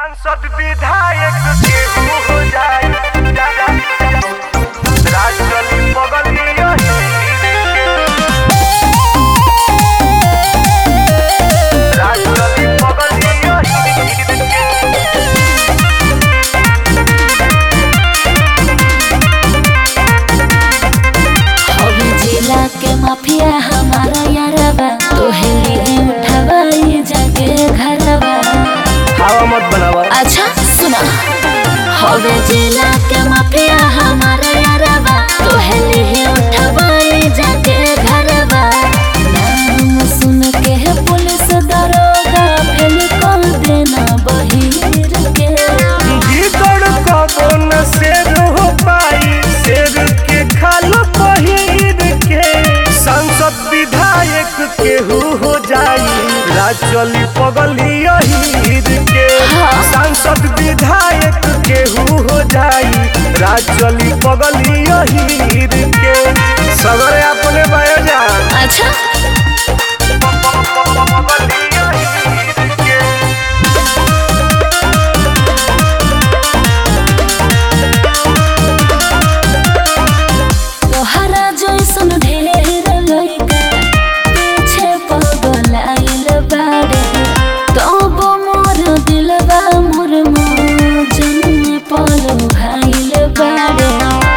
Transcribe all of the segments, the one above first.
सांसद विधायक केहू हो जाए राज चली बगलिया राज चली बगलिया हवी जिला के माफिया हमारा यारबा तोहली उठावा ये जाके घरबा हवा मत बनावा अच्छा सुना हवे जिला के माफिया हमारा यारबा तोहली उठावा ये जाके घरबा नाम सुन के पुलिस दरोगा फेल कर देना बहिर के भीतर कबो न शेर हो पाई शेर के खाल पहिर के सांसद विधायक केहू हो जाई राज चली पगलिया हीर के हाँ। सांसद विधायक केहू हो जाई राज चली पगलिया हीर के सगरे अपने बयान अच्छा पगलिया हीर के तोहरा जैसन ढेर लइका पीछे पगलाइल बाड़े तब मोर दिलबा मोर मौजन में पल भाइल बाड़े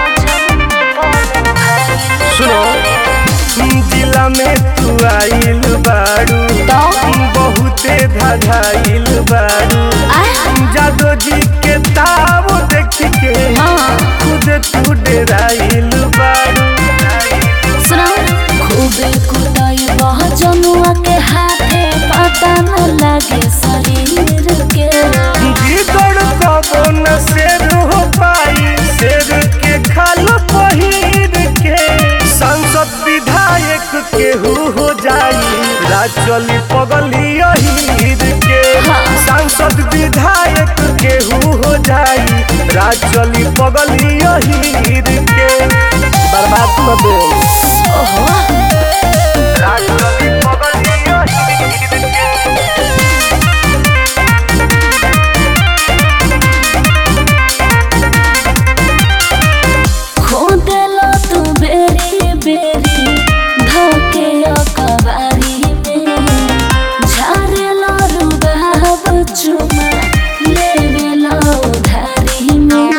सुनो जिला में तू आइल बाड़ू तो? बहुते धधाइल बाड़ू जादो जी के ताव देख के हाँ खुद तू डेराइल बाड़ू सुना खूबे कुदाई बह जनुआ के हाथे पता न लागे शरीर के भीतर कबो न शेर हो पाई शेर के खाल पहिर के सांसद विधायक केहू हो जाई राज चली पगलिया हीर के हाँ। सांसद विधायक केहू हो जाई राज चली पगलिया हीर के बर्बाद कर दे ओहो राज चली पगलिया हीर के खोदेलो तू बेरी बेरी धोके अकबारी में झारेलो रुबाब चुमा लेवेलो उधारी में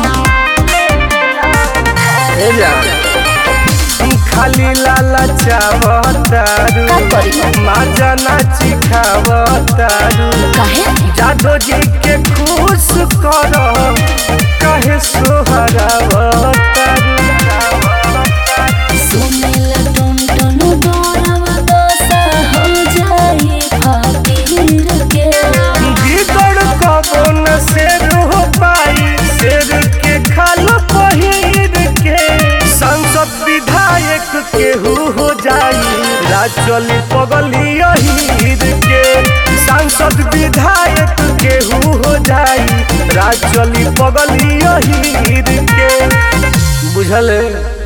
खाली लाला चावतारू का करी? माजा नाची खावतारू काहे जादो जी के खुश कर कहे सोहरावतारू सुनिल टुन टुन दोरव दोसा हो जाई फकीर के भीतर कबो न शेर हो पाई शेर के खाल पहिर के सांसद विधायक केहू हो जाई राज चली पगलिया हीर के सांसद विधायक केहू हो जाई राज चली पगलिया हीर के बुझल है